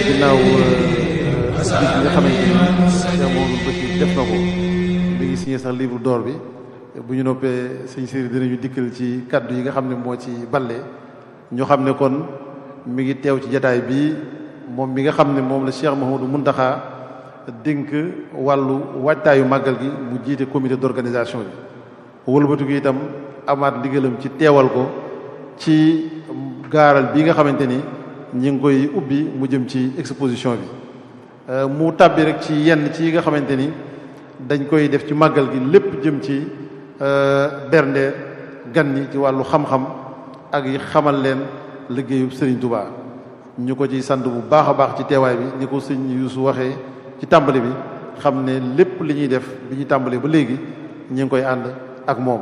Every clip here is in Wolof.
ginnaaw bis bi nga xamante ni Cheikh Mamadou Bachir def na ko mi ngi signé sax livre d'or bi bu ñu noppee sëñ Siri dinañu dikkal ci kaddu yi nga xam ne moo ci balle ñu xam ne kon mi ngi teew ci jataay bi moom mi nga xam ne moom la Cheikh Mamadou Mountakha dénk wàllu waajtaayu màggal gi mu jiite comité d'organisation bi wëlbatu gi itam amaat ndigalam ci teewal ko ci gaaral bi nga xamante ni ñi ngi koy ubbi mu jëm ci exposition bi mu tàbbi rek ci yenn ci yi nga xamante ni dañ koy def ci màggal gi lépp jëm ci bernde gan ñi ci wàllu xam-xam ak yi xamal leen liggéeyu Serigne Touba ñu ko ci sant bu baax a baax ci teewaay bi ni ko sëñ Yuusu waxee ci tàmbali bi xam ne lépp li ñuy def bi ñuy tàmbali ba léegi ñu ngi koy ànd ak moom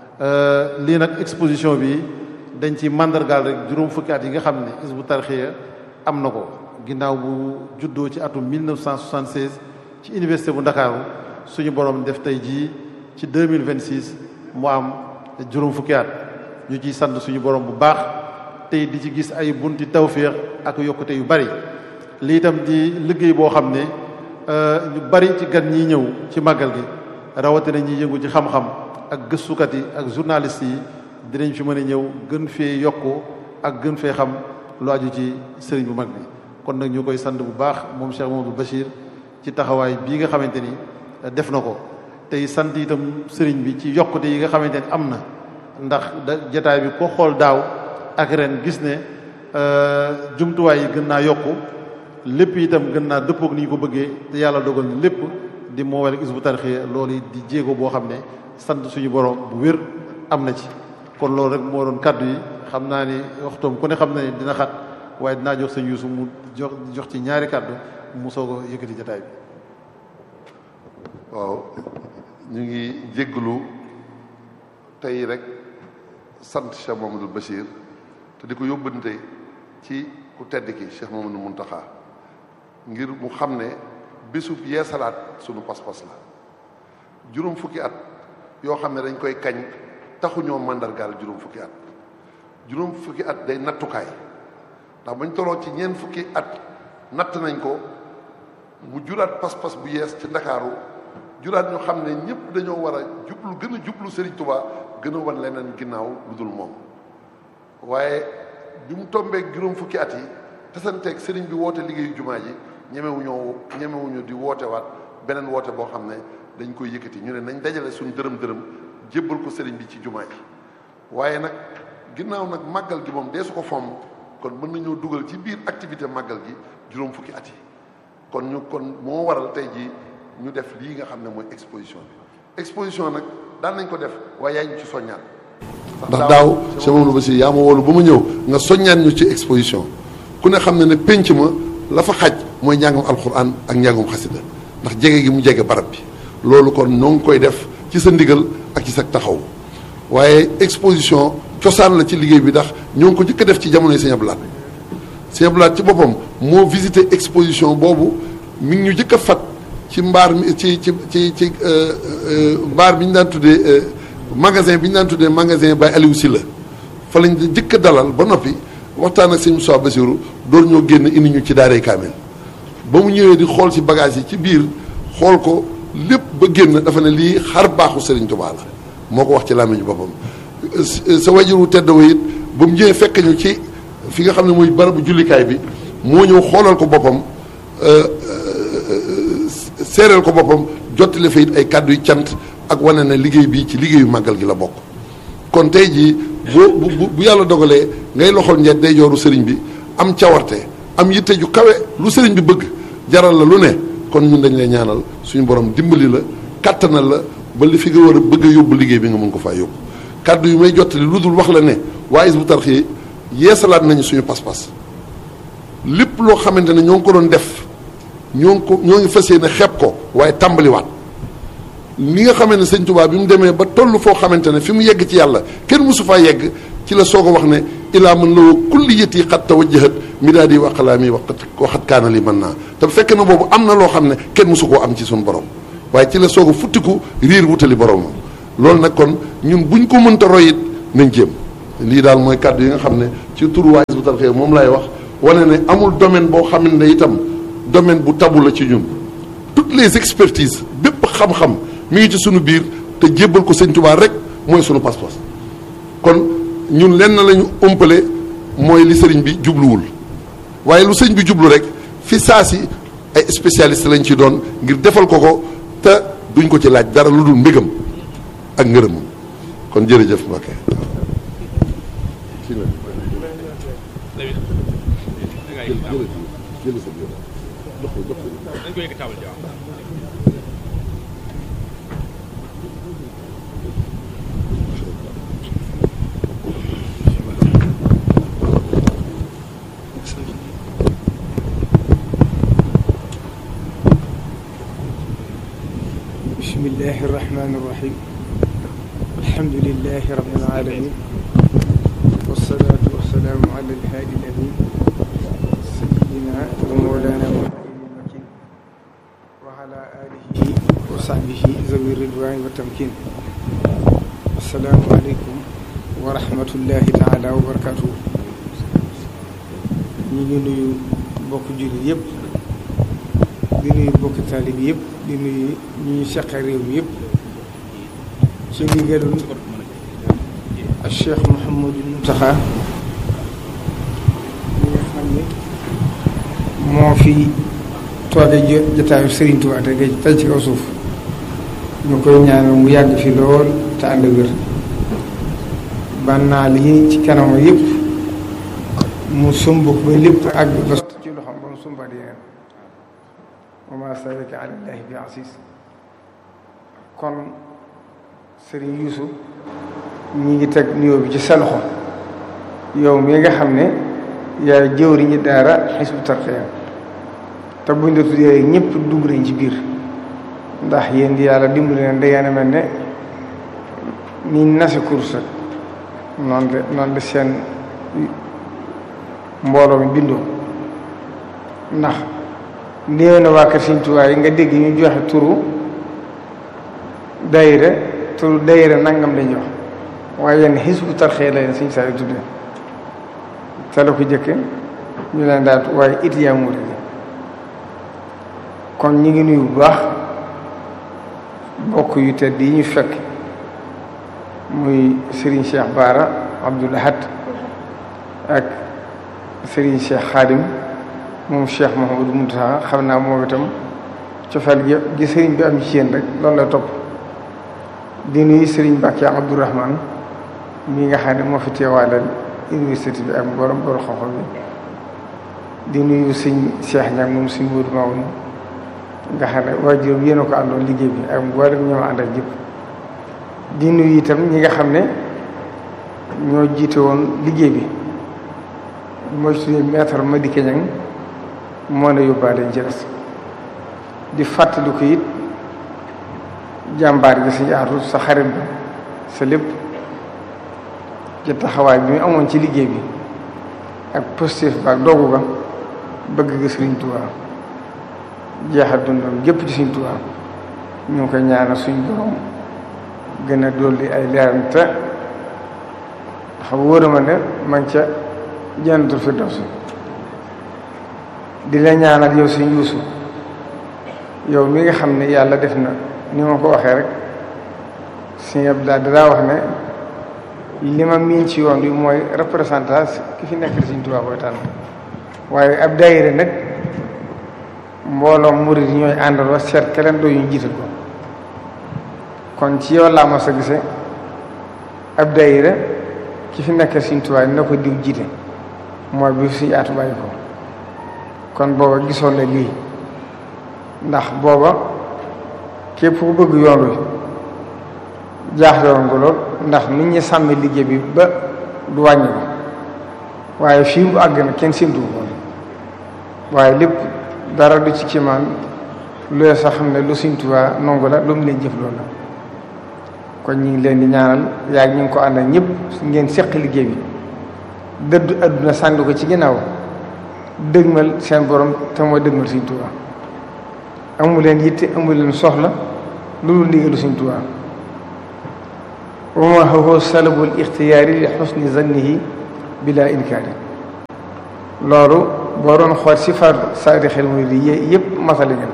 lii nag exposition bi dañ ci mandargaal rek juróom fukki at yi nga xam ne Hizbut Tarqiyyah am na ko ginnaaw bu juddoo ci atum 1976 ci université bu Ndakaaru suñu borom def tey jii ci 2026 mu am juróom fukki at ñu ciy sant suñu borom bu baax tey di ci gis ay bunti tawféex ak yokkute yu bari lii itam di liggéey boo xam ne ñu bari ci gan ñi ñëw ci màggal gi rawatina ñi yëngu ci xam-xam ak gëstukat yi ak journalistes yi dinañ fi mën a ñëw gën fee yokku ak gën fee xam lu aju ci sëriñ bu mag bi kon nag ñu koy sant bu baax moom Cheikh Mamadou Bachir ci taxawaay bii nga xamante ni def na ko tey sant itam sëriñ bi ci yokkute yi nga xamante ni am na ndax da jataay bi ko xool daaw ak ren gis ne jumtuwaay yi gën naa yokku lépp itam gën naa dëppook ni ñu ko bëggee te yàlla dogal na lépp di moo wala Hizbut Tarqiyyah loolu di jéego boo xam ne sant suñu borom bu wér am na ci kon loolu rek moo doon kaddu yi xam naa ni waxtoom ku ne xam na ne dina xat waaye dinaa jox sëñ Yuusu mu jox jox ci ñaari kaddu mu soog a yëkkati jataay bi waaw ñu ngi jégglu tey rek sant Cheikh Mamadou Bachir te di ko yóbbante ci ku tedd ki Cheikh Mamadou Mountakha ngir mu xam ne bésub yeesalaat sunu pas-pas la juróom fukki at yoo xam ne dañ koy kañ taxuñoo màndargaal juróom fukki at juróom fukki at day nattukaay ndax bañ toloo ci ñeent fukki at natt nañ ko mu juraat pas-pas bu yees ci ndakaaru juraat ñu xam ne ñëpp dañoo war a jublu gën a jublu Serigne Touba gën a wan leneen ginnaaw lu dul moom waaye bi mu tombeek juróom fukki at yi tasanteeg Serigne bi woote liggéeyu jumaa ji ñemewuñoo ñemewuñu di woote waat beneen woote boo xam ne dañ koy yëkkati ñu ne nañ dajale suñu dërëm dërëm jébbal ko Serigne bi ci jumaa ji waaye nag ginnaaw nag màggal gi moom dee su ko fomm kon mën nañoo dugal ci biir activité màggal gi juróom fukki at yi kon ñu kon moo waral tey jii ñu def lii nga xam ne mooy exposition bi exposition nag daan nañ ko def waaye yaa ñu ci soññaat ndax daaw Cheikh Mamadou Bachir yaa ma woolu ba ma ñëw nga soññaat ñu ci exposition ku ne xam ne ne pénc ma la fa xaj mooy njàngum alxuraan ak njàngum xasida ndax jege gi mu jege barab bi loolu kon noo ngi koy def ci sa ndigal ak ci sa taxaw waaye exposition cosaan la ci liggéey bi ndax ñoo ngi ko jëkk a def ci jamonoy Sëñ Abdou Lahad Sëñ Abdou Lahad ci boppam moo visité exposition boobu mi ngi ñu jëkk a fat ci mbaar mi ci ci ci ci mbaar bi ñu daan tuddee magasin bi ñu daan tuddee magasin Baye Aliou Sylla fa lañ jëkk a dalal ba noppi waxtaan ak sëñ Moussa Bassirou door ñoo génn indi ñu ci daaray kaamel ba mu ñëwee di xool ci bagage yi ci biir xool ko lépp ba génn dafa ne lii xar baaxu Serigne Touba la moo ko wax ci làmmiñu boppam sa wajuru tedd wa it ba mu ñëwee fekk ñu ci fi nga xam ne mooy barabu jullikaay bi moo ñëw xoolal ko boppam seereel ko boppam jottali fa it ay kàddu yu cant ak wane ne liggéey bi ci liggéeyu màggal gi la bokk kon tey jii boo bu bu yàlla dogalee ngay loxol njeet day jooru sëriñ bi am cawarte am yitte ju kawe lu sëriñ bi bëgg jaral la lu ne kon ñun dañ lay ñaanal suñu borom dimbali la kàttanal la ba li fi nga war a bëgg a yóbbu liggéey bi nga mën ko faa yóbbu kàddu yu may jottali lu dul wax la ne waa Hizbut Tarqiyyah yeesalaat nañu suñu pas-pas lépp loo xamante ne ñoo ngi ko doon def ñoo ngi ko ñoo ngi fas yéene xeeb ko waaye tàmbaliwaat li nga xamante ne sëñ Tuubaa bi mu demee ba toll foo xamante ne fi mu yegg ci yàlla kenn mosu faa yegg ci la soog a wax ne ilaa man la woo kulliyati xat tawajjahat midaadi wa aqlaami waqat waxat kaana li mën naa te fekk na boobu am na loo xam ne kenn mosu koo am ci suñu borom waaye ci la soog a futtiku riir wutali boromam loolu nag kon ñun buñ ko mënta roy it nañ jéem lii daal mooy kàddu yi nga xam ne ci turu waa Hizbut Tarqiyyah moom laay wax wane ne amul domaine boo xam ne itam domaine bu tabu la ci ñun toutes les expertises bépp xam-xam mi ngi ci sunu biir te jébbal ko sëñ Tuubaa rek mooy sunu pas-pas kon ñun lenn lañu ëmpale mooy li sëriñ bi jubluwul waaye lu sëñ bi jublu rek fi saa si ay spécialiste lañ ci doon ngir defal ko ko te duñ ko ci laaj dara lu dul mbégam ak ngërëmam kon jërëjëf Mbacké بسم الله الرحمن الرحيم الحمد لله رب العالمين والصلاة والسلام على الهادي الأمين سيدنا ومولانا محمد المكين وعلى آله وصحبه ذوي الرضوان والتمكين السلام عليكم ورحمة الله تعالى وبركاته ñu ngi nuyu bokk jullit yépp di nuyu bokki taalib yëpp di nuyu ñi ñu seq réew mi yëpp ci ndigalul ak Cheikh Mouhamadou Mountakha ñi nga xam ne moo fi tooge jotaayu Serigne Touba te gay tey ci kaw suuf ñu koy ñaanal mu yàgg fi lool te ànd wér bannaal yi ci kanam yëpp mu sumb ko ba lépp àgg ba ci loxoom ba mu sumbaat yeneen wa ma salika ala llahi bi asis kon sëriñ Yuusu ñi ngi teg nuyoo bi ci sa loxo yow mi nga xam ne yaay jëwriñu daara Hizbut Tarqiyyah te buñ la tuddee ñëpp dugg nañ ci biir ndax yéen di yàlla dimbali leen da ngeen a mel ne ni nasi course noonu de noonu de seen mbooloo mi bindoo ndax néew na waa kër Sëriñ Tuubaa yi nga dégg ñu joxe turu dayira turu dayira nangam lañuy wax waaye yenn Hizbut Tarqiyyah la leen Sëriñ saa yu tuddee te la ko jëkke ñu leen daal waaye it yaa murid kon ñu ngi nuyu bu baax bokk yu tedd yi ñu fekk muy Serigne Cheikh Bara Abdoul Ahad ak Serigne Cheikh Khadim moom Cheikh Mouhamadou Mountakha xam naa moom itam cofeel gi gi Serigne bi am ci yéen rek loolu la topp di nuyu Serigne Mbacké Abdourahmane mi nga xam ne moo fi teewaaleel université bi ak borom borom xam-xam bi di nuyu sëñ Cheikh Niang moom sëñ Modou Mamoun nga xam ne waajuram yéen a ko àndoon liggéey bi ak mboolem ñoo ànd ak jëpp di nuyu itam ñi nga xam ne ñoo jiite woon liggéey bi mooy suñu maître Madické Niang moo ne yóbbaale ñu ci des di fàttali ko it jàmbaar gi suñu aatu sa xarit bi sa lépp ci taxawaay bi mu amoon ci liggéey bi ak positif ba ak doogu ga bëgg ga Sëriñ Tuubaa jeexal dundam gépp ci Sëriñ Tuubaa ñu ngi koy ñaanal suñu borom gën a dolli ay leeram te dafa wóor ma ne man ca jannatul firdawsi di la ñaanal yow suñu yuusu yow mi nga xam ne yàlla def na ni ma ko waxee rek Sëriñ Abdou daa wax ne li ma miin ci yoon bi mooy représentant ki fi nekk Sëriñ Tuubaa koy tànn waaye ab daayira nag mbooloo murid yi ñooy àndaloo seet keleen doo ñu jiital ko kon ci yow laa ma sa gise ab daayira ki fi nekk Sëriñ Tuubaa na ko diw jiite mooy bi suñu aatu bàyyi ko kon booba gisoon na lii ndax booba képp ku bëgg yoon wi jaaxle woon nga lool ndax nit ñi sàmm liggéey bi ba du wàññi ko waaye fii mu àgg na kenn séntu ko waaye lépp dara du ci kiimaan looy sax xam ne lu Sëriñ Tuubaa nongu la lu mu leen jëf loolu la kon ñu ngi leen di ñaanal yaa ñu ngi ko àndal ñëpp ngeen seq liggéey bi dëddu adduna sànni ko ci ginnaaw dëgmal seen borom te mooy dëgmal Sëriñ Tuubaa amu leen yitte amu leen soxla loolu ndigalu Sëriñ Tuubaa wa ma huwa salabul ixtiyaari li xusni zannihi bila inkaari loolu boo doon xool si far saadi xel muy di yé yëpp masale ngeen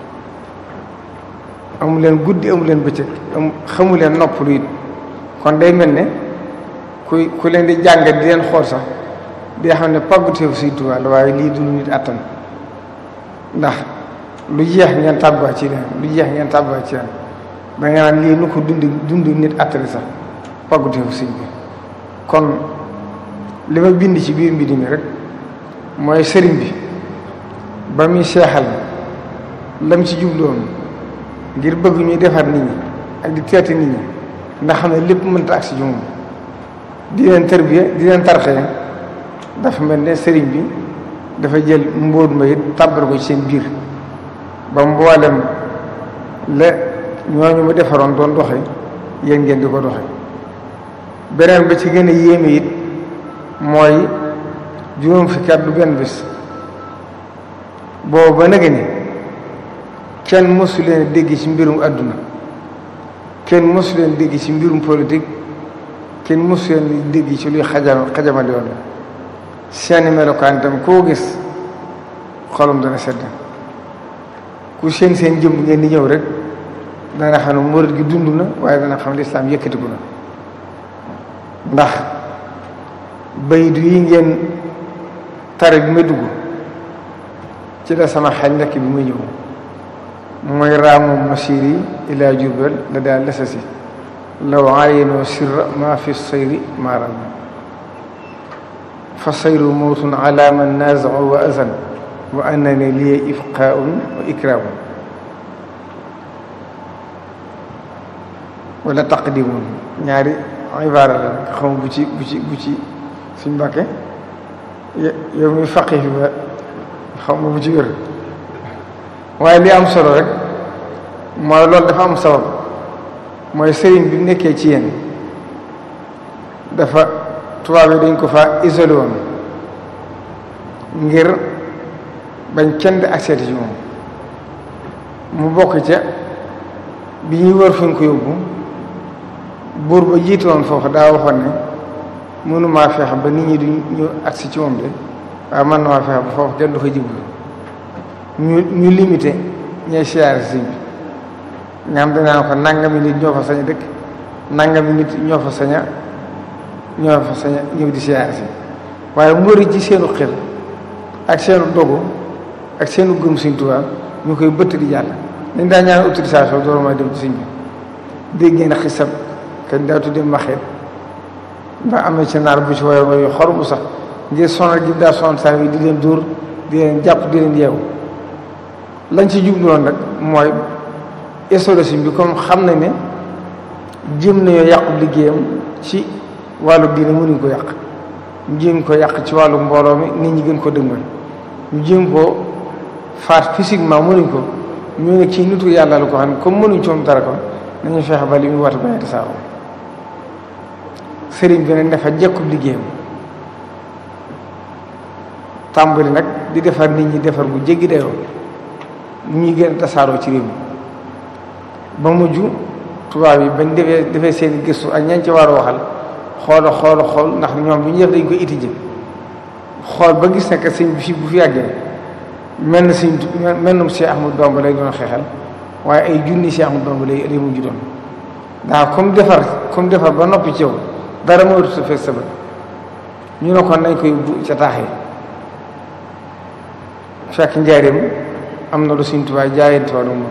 ko amu leen guddi amu leen bëccëg am xamu leen noppalu it kon day mel ne ku ku leen di jàng di leen xool sax di xam ne pàgguteefu Sëriñ Tuubaa la waaye lii du nit attan ndax lu jeex ngeen tàbbuwaat ci leen lu jeex ngeen tàbbuwaat ci leen da nga naan lii nu ko dund dund nit attali sax pàgguteefu sëñ bi kon li ma bind ci biir mbind mi rek mooy sëriñ bi ba muy seexal lam ci jubloon ngir bëgg ñuy defar nit ñi ak di teeti nit ñi ndax xam ne lépp mënta ak si moom di leen tërbiya di leen tarxee dafa mel ne sëriñ bi dafa jël mbóot ma it tàbbal ko ci seen biir ba mboolem la ñooñu mu defaroon doon doxe yéen ngeen di ko doxe beneen ba ci gën a yéeme it mooy juróom fukki at du benn bis boobu ba nag ni kenn mësu leen dégg ci mbirum àdduna kenn mësu leen dégg ci mbirum politique kenn mësu leen dégg ci luy xajam xajamale yoon seeni melokaan tam koo gis xolum dana sedd ku seen seen jëmm ngeen di ñëw rek dana xam ne murid gi dund na waaye dana xam ne lislaam yëkkatiku na ndax baydu yi ngeen tare bi ma dugg ci la sama xel nekk bi ma ñëw mooy raamu masiri ila jurbel la daal lesasi law aayinoo sirra ma fi sayri maaram fa sayru mawtun ala man naazau wa azan wa annani liya ifqaun wa ikramun wala taqdimun ñaari ibaara la nag xam bu ci bu ci bu ci suñ mbàkke yow mi faqi fi ba xam nga bu ci wér waaye li am solo rek mooy loolu dafa am sabab mooy sëriñ bi nekkee ci yéen dafa tubaab yi dañ ko fa isolé woon ngir bañ kenn di accès ci moom mu bokk ca bi ñuy wër fuñ ko yóbbu buur ba jiite woon foofu daa waxoon ne mënumaa feex ba nit ñi du ñu agsi ci moom de waaye man na maa feex ba foofu kenn du fa jiblu ñu ñu limité ñay siyaare sëñ bi nga xam danaa ko nangami nit ñoo fa sañ a dëkk nangami nit ñoo fa sañ a ñoo fa sañ a ñëw di siyaare si waaye mbëri ci seenu xel ak seenu dogu ak seenu gëm Sëñ Tuubaa ñu koy bëtt di jàll dañ daa ñaan autorisation door ma dem ci sëñ bi dégg ngeen xisab kañ daa tuddee maxeet ndax am na ci naar bu ci woy woy xor bu sax ngir sonal gi daa sonal saa yi di leen dóor di leen jàpp di leen yeewu lañ ci jubluwoon nag mooy historique bi comme xam na ne jéem nañoo yàqu liggéeyam ci wàllu diine mënuñ ko yàq ñu jéem ko yàq ci wàllu mbooloo mi nit ñi gën ko dëgmal ñu jéem ko faat physiquement mënuñ ko ñu ne ci nitu yàlla la ko xam ne comme mënuñ coom dara ko nañu fexe ba li muy wata bañeti saaro sëriñ bi nag dafa jekkub liggéeyam tàmbali nag di defar nit ñi defar bu jéggi dayoo ñuy gën a tasaaroo ci réew mi ba mujj tubaab yi bañ defee defee seen gëstu ak ñañ ci war a waxal xoola xoola xool ndax ñoom lu ñu def dañ koy étudier xool ba gis ne que sëñ bi fi bu fi yàggee mel na sëñ mel na Cheikh Ahmadou Bamba lay doon xeexal waaye ay junni Cheikh Ahmadou Bamba lay lay mujj doon ndax comme defar comme defar ba noppi ci yow dara moo rut fees sa bët ñu ne kon nañ koy bu ca taaxee fekk njaareem am na lu Sëñ Tuubaa jaayante woon moom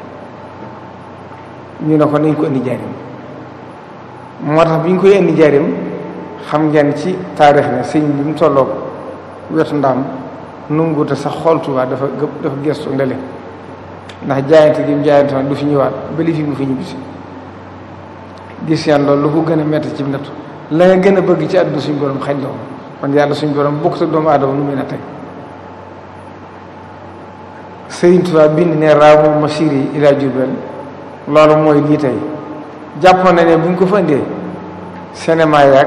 ñu ne ko nañ ko indi njaareem moo tax bi ñu koy indi njaareem xam ngeen ci taarix ne sëñ bi mu tolloog wetu ndaam nunguute sax xool Tuubaa dafa gëpp dafa gestu ndele ndax jaayante gi mu jaayante woon du fi ñëwaat ba li fi mu fi ñibbisi gis yan loolu lu ko gën a metti ci nattu la nga gën a bëgg ci àdduna suñu borom xañ la ko kon yàlla suñu borom bokk sa doomu aadama nu muy na tey Sëriñ Tuubaa bind ne raamu masiri ila Jurbel loolu mooy lii tey jàppoon na ne bu ñu ko fa indee cinéma yaag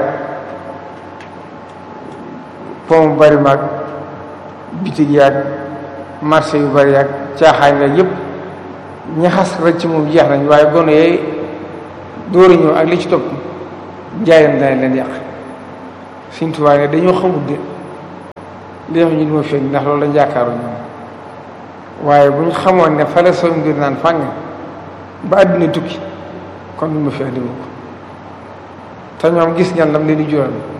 pont bari maag bitig yaag marché yu bari yaag caaxaan yaag yëpp ñaxas rek ci moom jeex nañ waaye gone yooyu dóori ñëw ak li ci topp njaayam dana leen yàq Sëriñ Tuubaa ne dañoo xamul de li tax ñu du ma fi ndax loolu lañ yaakaaru ñoom waaye bu ñu xamoon ne fale soo mbir naan fàng ba àddina tukki kon du ma fi andi ko te ñoom gis ngeen lam leen di jural